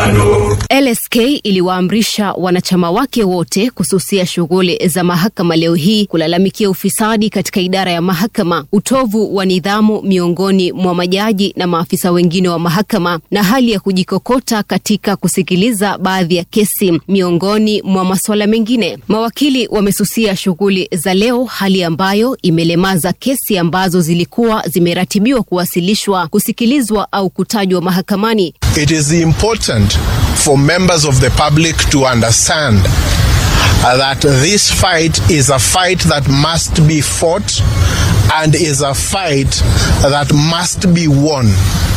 KANU. LSK iliwaamrisha wanachama wake wote kususia shughuli za mahakama leo hii kulalamikia ufisadi katika idara ya mahakama, utovu wa nidhamu miongoni mwa majaji na maafisa wengine wa mahakama, na hali ya kujikokota katika kusikiliza baadhi ya kesi, miongoni mwa masuala mengine. Mawakili wamesusia shughuli za leo, hali ambayo imelemaza kesi ambazo zilikuwa zimeratibiwa kuwasilishwa, kusikilizwa au kutajwa mahakamani. It is important for members of the public to understand uh, that this fight is a fight that must be fought and is a fight that must be won.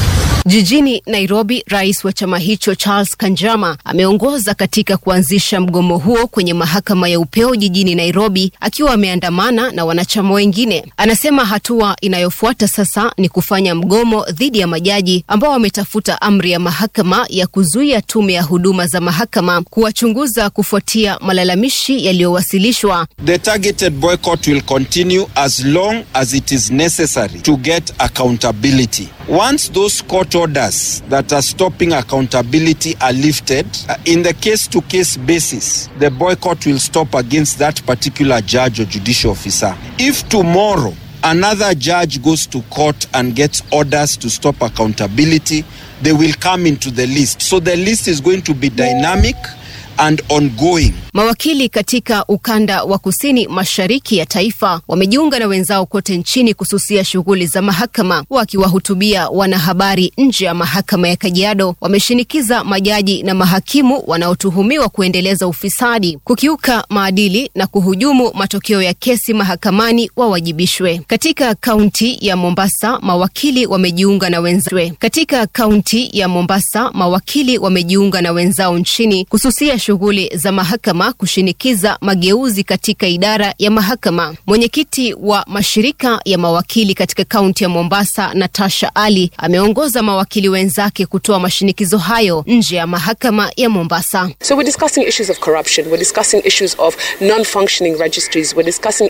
Jijini Nairobi, rais wa chama hicho Charles Kanjama ameongoza katika kuanzisha mgomo huo kwenye mahakama ya upeo jijini Nairobi, akiwa ameandamana na wanachama wengine. Anasema hatua inayofuata sasa ni kufanya mgomo dhidi ya majaji ambao wametafuta amri ya mahakama ya kuzuia tume ya huduma za mahakama kuwachunguza kufuatia malalamishi yaliyowasilishwa. The targeted boycott will continue as long as it is necessary to get accountability. Once those court orders that are stopping accountability are lifted, uh, in the case to case basis, the boycott will stop against that particular judge or judicial officer. If tomorrow another judge goes to court and gets orders to stop accountability, they will come into the list. So the list is going to be dynamic and ongoing. Mawakili katika ukanda wa kusini mashariki ya taifa wamejiunga na wenzao kote nchini kususia shughuli za mahakama. Wakiwahutubia wanahabari nje ya mahakama ya Kajiado, wameshinikiza majaji na mahakimu wanaotuhumiwa kuendeleza ufisadi, kukiuka maadili na kuhujumu matokeo ya kesi mahakamani wawajibishwe. Katika kaunti ya Mombasa, mawakili wamejiunga na wenzao. Katika kaunti ya Mombasa, mawakili wamejiunga na wenzao nchini kususia shughuli za mahakama kushinikiza mageuzi katika idara ya mahakama. Mwenyekiti wa mashirika ya mawakili katika kaunti ya Mombasa, Natasha Ali, ameongoza mawakili wenzake kutoa mashinikizo hayo nje ya mahakama ya Mombasa. So we're discussing issues of corruption, we're discussing issues of non-functioning registries, we're discussing